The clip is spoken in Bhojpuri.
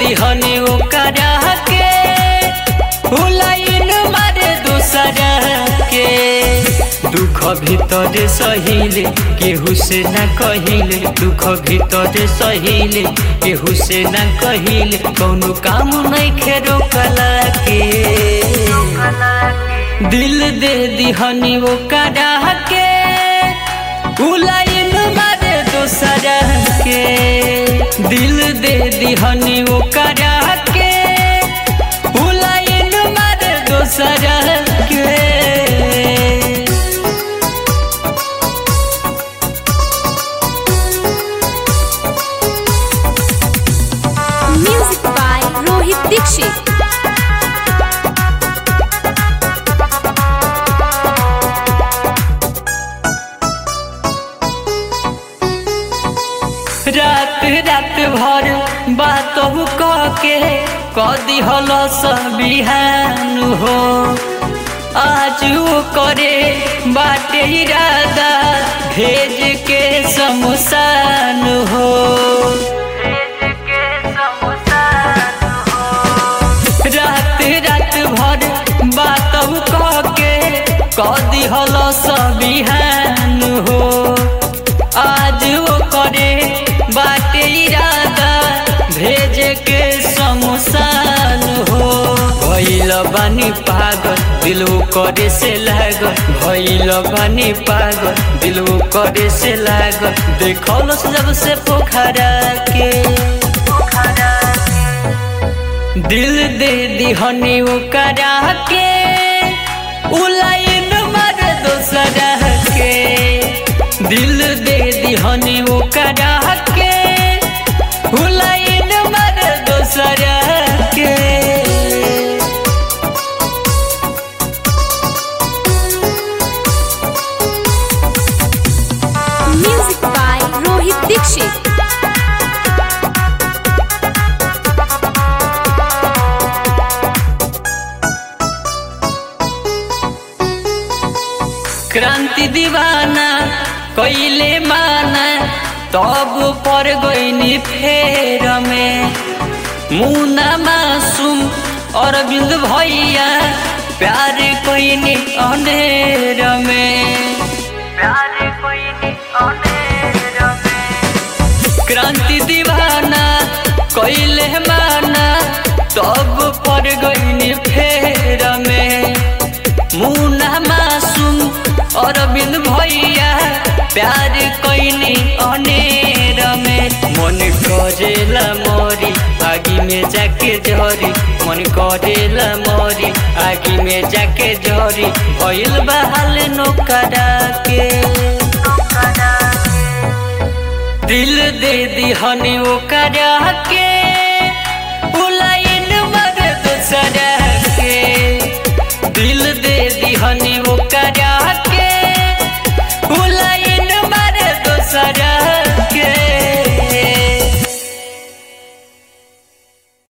दिहनी ओकरा के हुलाइन मारे दूसरा के दुख भीतर सहिले केहू से न कहिले दुख भीतर सहिले केहू से न कहिले कौनो काम नहीं खेरो कला के दिल दे दिहनी ओकरा के उलाइन मारे दूसरा के दिल दे दिहनी ओकरा के उलाइन मारे दूसरा के Music by Rohit Dixit. रात रात भर बात कह के कदी हल बिहान हो आज वो करे बाटे इरादा भेज के शमशान हो रात रात भर बात कह के कदी हल बिहान हो आज वो करे बाटे इरादा भेज के शमशान हो भइल बानी पागल दिल वो करे से लागल भइल बानी पागल दिल वो करे से लागल देखल जब से पोखरा के दिल दे दिहनी ओकरा के उलाइन मार दोसरा के दिल दे दिहनी ओकरा के उलाइन मार दोसरा के Music by Rohit Dixit. क्रांति दीवाना कैले माना तब पर गईनी फेर में मुना मासूम अरविंद भैया प्यार कोइनी अंधेर में प्यार कोइनी अंधेर में क्रांति दीवाना कैले माना तब पर गईनी फेर में मुना मासूम अरविंद भैया प्यार कैनी अनेर में मन करेला मरी आगी में जाके झरी मन करेला मरी आगी में जाके झरी भइल बहाल नोकरा के दिल दे दिहनी ओकरा के उलाइन मर दूसरा